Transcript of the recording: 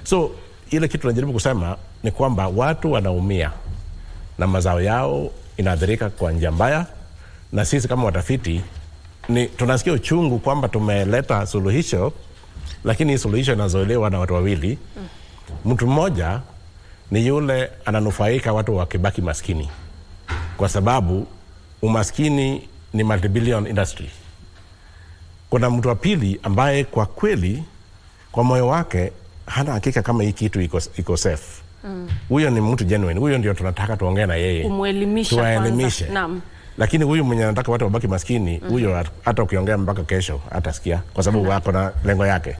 So ile kitu najaribu kusema ni kwamba watu wanaumia na mazao yao inaathirika kwa njia mbaya, na sisi kama watafiti ni tunasikia uchungu kwamba tumeleta suluhisho, lakini hii suluhisho inazoelewa na watu wawili. Mtu mmoja ni yule ananufaika watu wakibaki maskini, kwa sababu umaskini ni multibillion industry. Kuna mtu wa pili ambaye kwa kweli kwa moyo wake hana hakika kama hii kitu iko, iko safe huyo ni mtu genuine, huyo ndio tunataka tuongee na yeye Kumwelimisha tuwaelimishe. kwanza. Naam. Lakini huyu mwenye anataka watu wabaki maskini, huyo hata ukiongea mpaka kesho hatasikia, kwa sababu wako na lengo yake.